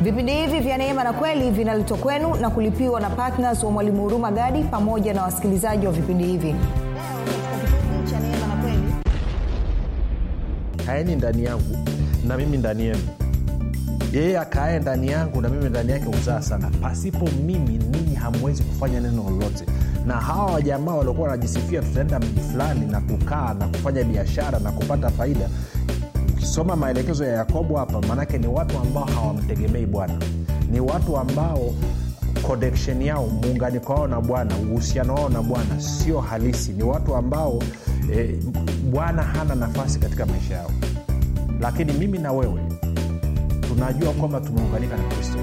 vipindi hivi vya neema na kweli vinaletwa kwenu na kulipiwa na ptns wa mwalimu huruma gadi pamoja na wasikilizaji wa vipindi hivi leo katika kipindi cha neema na kweli kaeni ndani yangu na mimi ndani yenu yeye akae ndani yangu na mimi ndani yake huzaa sana pasipo mimi ninyi hamwezi kufanya neno lolote na hawa wajamaa waliokuwa wanajisifia tutaenda mji fulani na kukaa na kufanya biashara na kupata faida ukisoma maelekezo ya yakobo hapa maanake ni watu ambao hawamtegemei bwana ni watu ambao connection yao muunganiko wao na bwana uhusiano wao na bwana sio halisi ni watu ambao eh, bwana hana nafasi katika maisha yao lakini mimi na wewe tunajua kwamba tumeunganika na kristo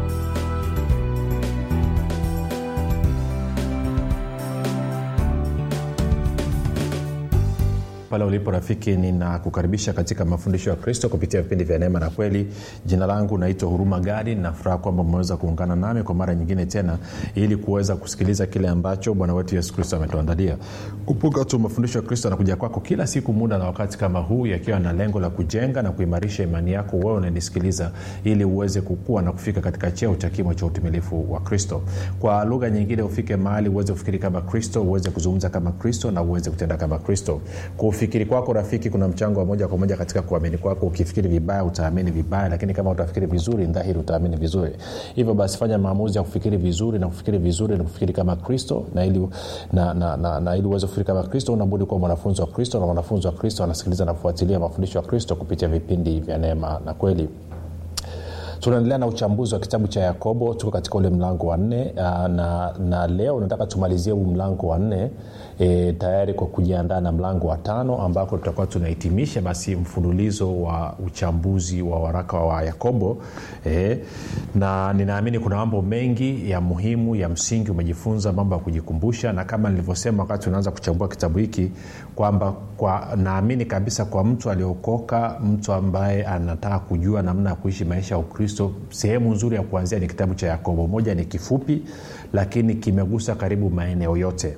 pale ulipo rafiki ninakukaribisha katika mafundisho ya kristo kupitia vipindi vya neema na kweli jina langu naitwa huruma gadi nafuraha kwamba umeweza kuungana nami kwa mara nyingine tena ili kuweza kusikiliza kile ambacho bwana wetu yesu kristo ametuandalia kumbuka tu mafundisho ya kristo anakuja kwako kila siku muda na wakati kama huu yakiwa na lengo la kujenga na kuimarisha imani yako wewe unanisikiliza ili uweze kukua na kufika katika cheo cha kimo cha utimilifu wa kristo kwa lugha nyingine ufike mahali uweze kufikiri kama kristo uweze kuzungumza kama kristo na uweze kutenda kama kristo kwa ufikiri kwako rafiki kuna mchango wa moja kwa moja katika kuamini kwako ukifikiri vibaya utaamini vibaya lakini kama utafikiri vizuri dhahiri utaamini vizuri hivyo basi fanya maamuzi ya kufikiri vizuri na kufikiri vizuri na kufikiri kama kristo na ili, na, na, na, na ili uweze kufikiri kama kristo unabudi kuwa mwanafunzi wa kristo na mwanafunzi wa kristo anasikiliza na kufuatilia mafundisho ya kristo kupitia vipindi vya neema na kweli tunaendelea na uchambuzi wa kitabu cha yakobo tuko katika ule mlango wa nne na, na leo nataka tumalizie huu mlango wa nne e, tayari kwa kujiandaa na mlango wa tano ambako tutakuwa tunahitimisha basi mfululizo wa uchambuzi wa waraka wa yakobo e, na ninaamini kuna mambo mengi ya muhimu ya msingi umejifunza mambo ya kujikumbusha na kama nilivyosema wakati unaanza kuchambua kitabu hiki kwamba kwa, naamini kabisa kwa mtu aliokoka mtu ambaye anataka kujua namna ya kuishi maisha ya ukristo sehemu nzuri ya kuanzia ni kitabu cha yakobo moja ni kifupi lakini kimegusa karibu maeneo yote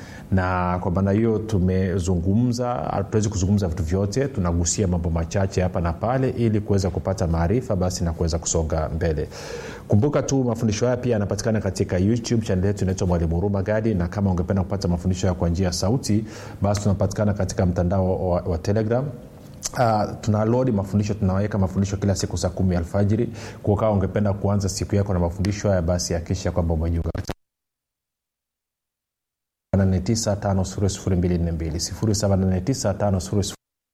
na kwa maana hiyo tumezungumza hatuwezi kuzungumza vitu vyote tunagusia mambo machache hapa na pale ili kuweza kupata maarifa basi na kuweza kusonga mbele kumbuka tu mafundisho haya pia yanapatikana katika youtube chanel yetu inaitwa mwalimu huruma gadi na kama ungependa kupata mafundisho haya kwa njia ya sauti basi tunapatikana katika mtandao wa, wa telegram Uh, tuna lodi mafundisho tunaweka mafundisho kila siku saa kumi alfajiri kukawa ungependa kuanza siku yako na mafundisho haya basi hakikisha kwamba umejiunga 789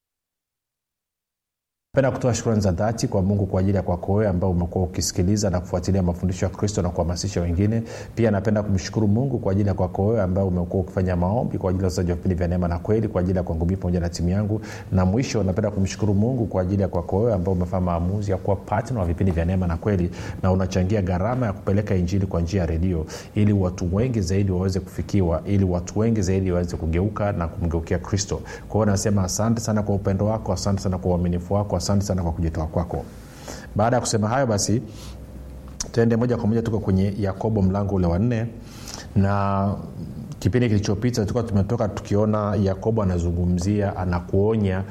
penda kutoa shukrani za dhati kwa mungu kwa ajili ya kwako wewe ambao umekuwa ukisikiliza na kufuatilia mafundisho ya kristo na kuhamasisha wengine pia napenda kumshukuru mungu kwa ajili ya kwako wewe ambao umekuwa ukifanya maombi kwa ajili ya uzaji wa vipindi vya neema na kweli kwa ajili ya kwangu mii pamoja na timu yangu na mwisho napenda kumshukuru mungu kwa ajili ya kwako wewe ambao umefanya maamuzi ya kuwa patna wa vipindi vya neema na kweli na unachangia gharama ya kupeleka injili kwa njia ya redio ili watu wengi zaidi waweze kufikiwa ili watu wengi zaidi waweze kugeuka na kumgeukia kristo kwa hiyo nasema asante sana kwa upendo wako asante sana kwa uaminifu wako asante sana kwa kujitoa kwako baada ya kusema hayo basi tuende moja kwa moja tuko kwenye yakobo mlango ule wa nne na kipindi kilichopita tulikuwa tumetoka tukiona yakobo anazungumzia anakuonya